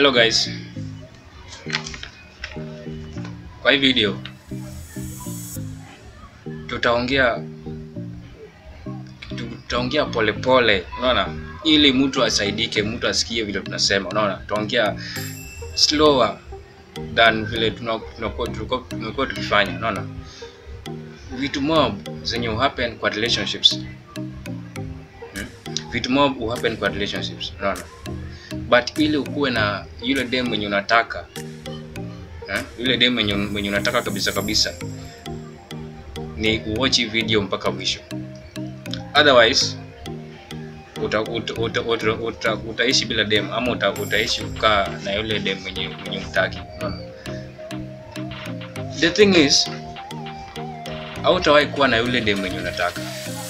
Hello guys. Kwa hii video tutaongea tutaongea polepole, unaona, ili mtu asaidike, mtu asikie vile tunasema, unaona, tutaongea slower than vile tunakuwa tulikuwa tumekuwa tukifanya, unaona, vitu mob zenye happen kwa relationships hmm? vitu mob happen kwa relationships, unaona but ili ukuwe na yule dem mwenye unataka eh? yule dem mwenye, mwenye unataka kabisa kabisa ni uwatch hii video mpaka mwisho otherwise uta, uta, uta, uta, uta, utaishi bila dem ama uta, utaishi kukaa na yule dem mwenye, mwenye mtaki unaona? the thing is hautawahi kuwa na yule dem mwenye unataka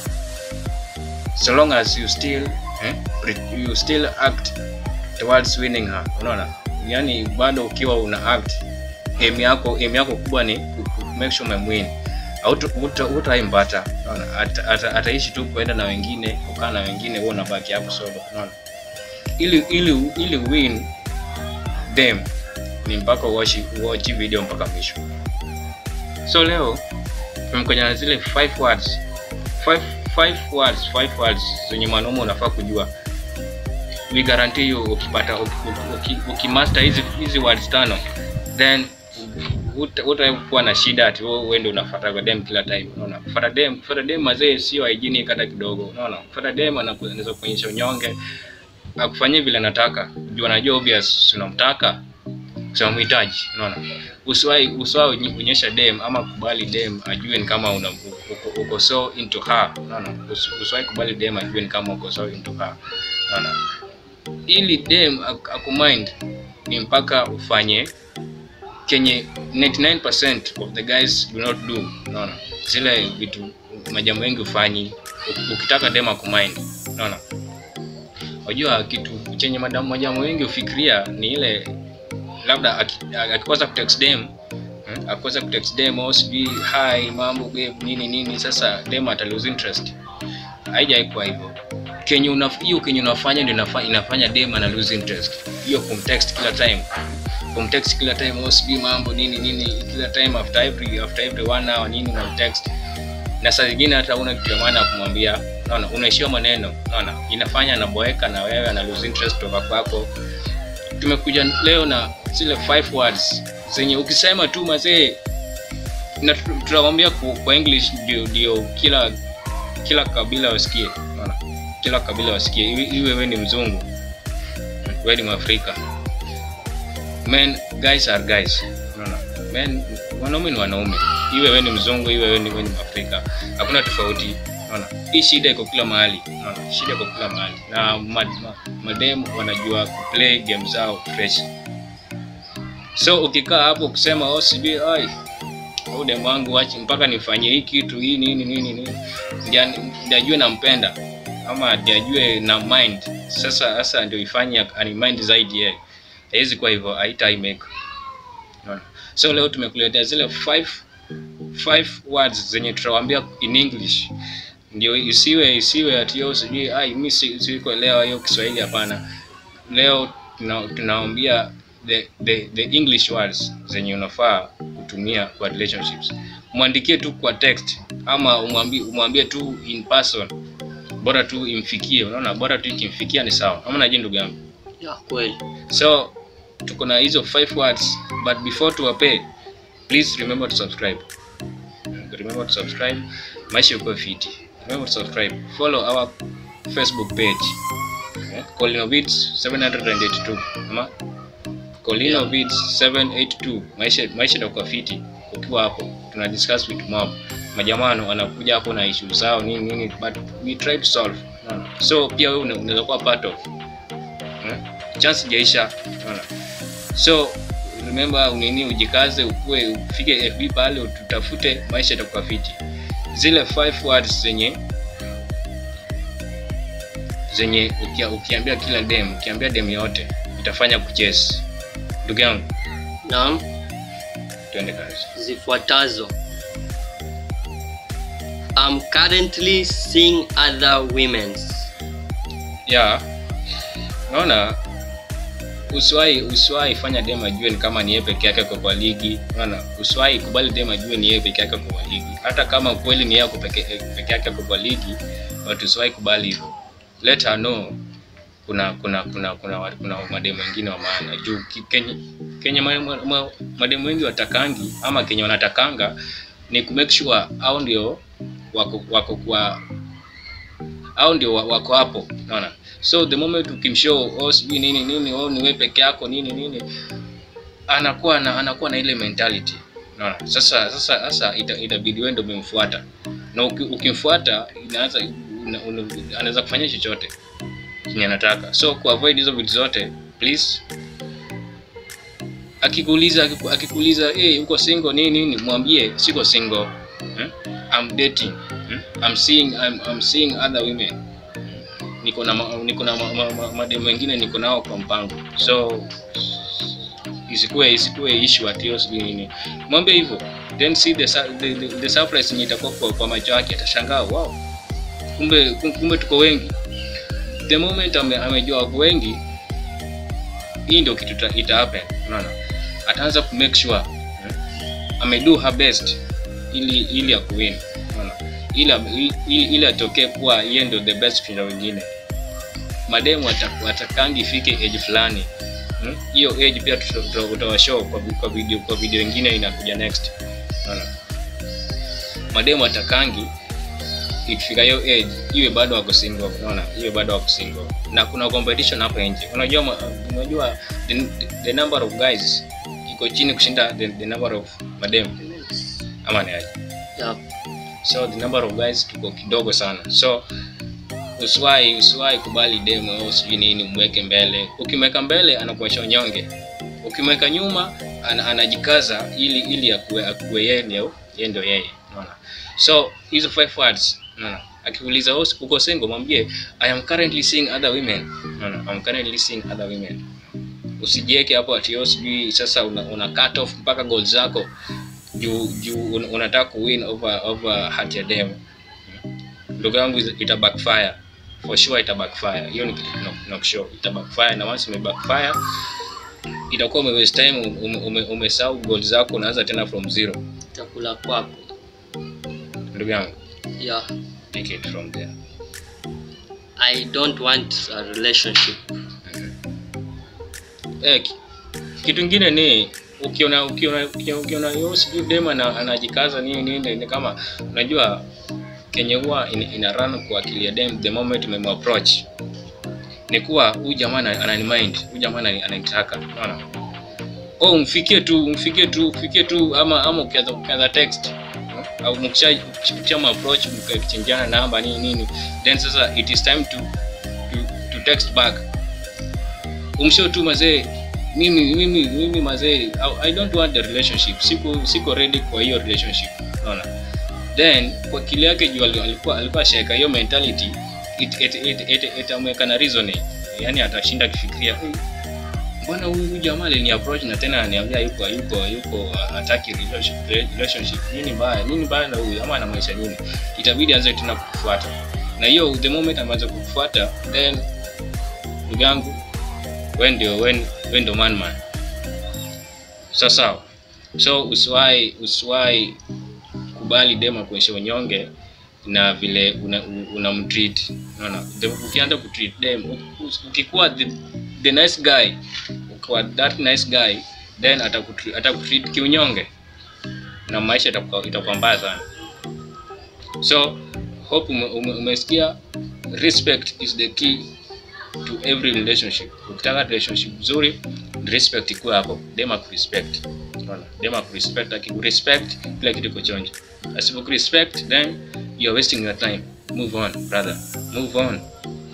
so long as you still eh, you still act towards winning her unaona yani bado ukiwa una act aim yako aim yako kubwa ni ku- ku- make sure umemwin utaimpata unaona Ata- ata- ataishi tu kuenda na wengine kukaa na wengine wewe unabaki hapo solo unaona ili ili ili win them ni mpaka watch watch video mpaka mwisho so leo tumekuja na zile five words five five words five words zenye mwanaume unafaa kujua we guarantee you ukipata uki- uki- ukimaster hizi hizi words tano then uta- utakuwa na shida ati wewe wewe ndio unafuata kwa dem kila time unaona kufuata dem kufuata dem mazee sio hygienic hata kidogo unaona kufuata dem anaku- anaweza kuonyesha unyonge akufanyie vile anataka juu anajua obvious unamtaka sio mhitaji unaona usiwahi usiwahi unye- onyesha dem ama kubali dem ajue ni kama una uko, uko so into her unaona Usi- usiwahi kubali dem ajue ni kama uko so into her unaona ili dem ak- akumind ni mpaka ufanye kenye 99% of the guys do not do unaona zile vitu majambo mengi ufanyi U- ukitaka dem akumind unaona unajua kitu chenye madamu majambo mengi ufikiria ni ile labda aki- akikosa kutext dem hmm, akikosa kutext dem au sijui hi mambo babe nini nini sasa dem ata lose interest haijaikuwa hivyo kenye unaf- hiyo kenye unafanya ndio inafa- inafanya dem ana lose interest hiyo kumtext kila time kumtext kila time oh sijui mambo nini nini kila time after every after every one hour nini unamtext na saa zingine hata una kitu ya maana ya kumwambia naona unaishiwa maneno naona inafanya anaboeka na wewe ana lose interest kutoka kwako tumekuja leo na zile five words zenye ukisema tu mazee na tu- tunamwambia ku- kwa english ndio ndio kila kila kabila wasikie unaona kila kabila wasikie iwe iwe wewe ni mzungu wewe ni mwafrika men guys are guys unaona men wanaume ni wanaume iwe wewe ni mzungu iwe wewe ni wewe ni mwafrika hakuna tofauti unaona hii shida iko kila mahali unaona shida iko kila mahali na ma, ma, madem wanajua kuplay game zao fresh so ukikaa hapo kusema oh sijui ai au demu wangu wachi mpaka nifanyie hii kitu hii nini nini nini ndio ndio ajue nampenda ama ndio ajue na mind sasa sasa ndio ifanye ani mind zaidi yeye haiwezi kuwa hivyo haita make Unaona? so leo tumekuletea zile five five words zenye tutawaambia in english ndio isiwe isiwe ati yo sijui ai mi si- sikuelewa hiyo kiswahili hapana leo tuna- tunawaambia the, the, the english words zenye unafaa kutumia kwa relationships mwandikie tu kwa text ama umwambie umwambie tu in person bora tu imfikie unaona bora tu ikimfikia ni sawa ama naje ndugu yangu ya kweli so tuko na hizo five words but before tuwape please remember to subscribe remember to subscribe maisha yuko fiti remember to subscribe follow our facebook page eh, Colinovids 782 ama Colinovids 782 maisha maisha itakuwa fiti ukiwa hapo tuna discuss with mob majamano wanakuja hapo na issue zao nini nini but we try to solve unaona so pia wewe una- unaweza kuwa part of eh? chance jaisha unaona so remember unini ujikaze ukue ufike fb pale ututafute maisha itakuwa fiti zile five words zenye zenye ukia, ukiambia kila dem ukiambia dem yote itafanya kuchase ndugu yangu naam tuende kazi zifuatazo I'm currently seeing other women's ya naona usiwahi usiwahi fanya dem ajue ni kama ni yeye peke yake kwa kwa ligi unaona usiwahi kubali dem ajue ni yeye peke yake kwa kwa ligi hata kama kweli ni yeye ako peke, peke yake kwa kwa ligi but usiwahi kubali hivyo let her know kuna kuna kuna kuna wa- kuna mademu wengine wa maana juu ki- kenye kenye ma- ma- ma- mademu wengi watakangi ama kenye wanatakanga ni ku make sure au ndio wako wako kwa au ndio wa- wako hapo unaona so the moment ukimshow oh sijui nini nini oh ni wewe peke yako nini nini anakuwa na anakuwa na ile mentality unaona sasa sasa sasa ita, itabidi wewe ndio umemfuata na uki, ukimfuata inaanza una- una- anaweza kufanya chochote kenye anataka so kuavoid hizo vitu zote please akikuuliza akiku- akikuuliza hey, uko single nini nini mwambie siko single hmm? I'm dating hmm? I'm seeing I'm, I'm seeing other women niko na ma- niko na ma- ma- ma- mademu wengine niko nao kwa mpango so isikuwe isikuwe issue ati hiyo sijui nini mwambie hivyo then see the, sur- the, the, the surprise yenye itakuwa kwa, kwa macho yake atashangaa wow kumbe kum- kumbe tuko wengi the moment ame, amejua wako wengi hii ndio kitu ita- ita happen unaona ataanza ku make sure eh, amedo her best ili ili akuwin unaona ili ili, ili atokee kuwa yeye ndio the best kushinda wengine mademu wata- watakangi ifike age fulani Hmm? hiyo age pia tuta- tuta- utawashow kwa, vi- kwa video kwa video ingine inakuja next unaona mademu atakangi ikifika hiyo age iwe bado wako single unaona iwe bado wako single na kuna competition hapa nje unajua ma- unajua the, the number of guys iko chini kushinda the, the number of mademu ama ni aje yeah. so the number of guys tuko kidogo sana so usiwahi usiwahi kubali demo au sijui nini umweke mbele ukimweka mbele anakuacha unyonge ukimweka nyuma ana, anajikaza ili ili akuwe akuwe yeye ndio yeye ndio yeye unaona so hizo five words unaona akiuliza "Oh, uko single mwambie i am currently seeing other women unaona i'm currently seeing other women usijieke hapo ati "Oh, sijui sasa una, una cut off mpaka goal zako juu juu un- unataka kuwin over over heart ya dem ndugu yangu ita backfire for sure ita backfire hiyo ni kitu tuna- tunakushow ita backfire na once ume backfire itakuwa ume waste time ume, ume, umesahau goal zako unaanza tena from zero chakula kwako ndugu yangu yeah. take it from there i don't want a relationship eh, ki- kitu kingine ni ukiona ukiona ukiona- ukiona yo sijui dem ana- anajikaza nini nini ni kama unajua kenye huwa ina, ina run kwa akili ya dem the moment umemapproach ni kuwa huyu jamaa ana- ananimind huyu jamaa anani- ananitaka unaona oh mfikie tu mfikie tu mfikie tu ama ama ukianza ukianza text hmm? au mkisha mkisha approach mkachangiana namba nini nini then sasa it is time to to, to text back umshow tu mazee mimi mimi mimi mazee I, i don't want the relationship siko siko ready kwa hiyo relationship unaona then kwa kile yake juu ali- alikuwa alikuwa sheka hiyo mentality it it it, it, itamweka na reasoning yani atashinda akifikiria "Hmm, mbona huyu huyu jamaa alini approach na tena ananiambia yuko yuko yuko hataki relationship relationship nini mbaya nini mbaya na huyu ama anamaanisha nini itabidi aanze tena kukufuata na hiyo the moment ameanza kukufuata then ndugu yangu we ndio we we ndio man man sawa sawa so usiwahi usiwahi kubali dema kuonyesha unyonge na vile una, una mtreat unaona The- ukianza kutreat dem u- u- ukikuwa the, the nice guy ukiwa that nice guy then atakutreat atakutreat kiunyonge na maisha itakuwa itakuwa mbaya sana so hope ume, ume, umesikia respect is the key to every relationship ukitaka relationship nzuri respect ikuwe hapo dem akurespect unaona dem akurespect akikurespect kila kitu iko chonjo asipokurespect then you're wasting your time move on brother move on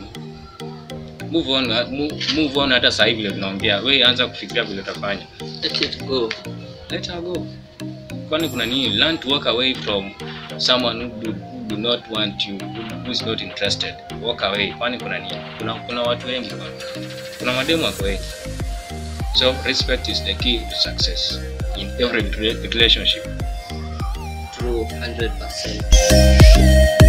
move on uh, move, move on hata sasa hivi vile tunaongea we anza kufikiria vile utafanya let it go let her go kwani kuna nini learn to walk away from someone who do, who do not want you who, who is not interested walk away kwani kuna nini kuna, kuna watu wengi bwana. kuna mademu wako wengi so respect is the key to success in every re- relationship true 100%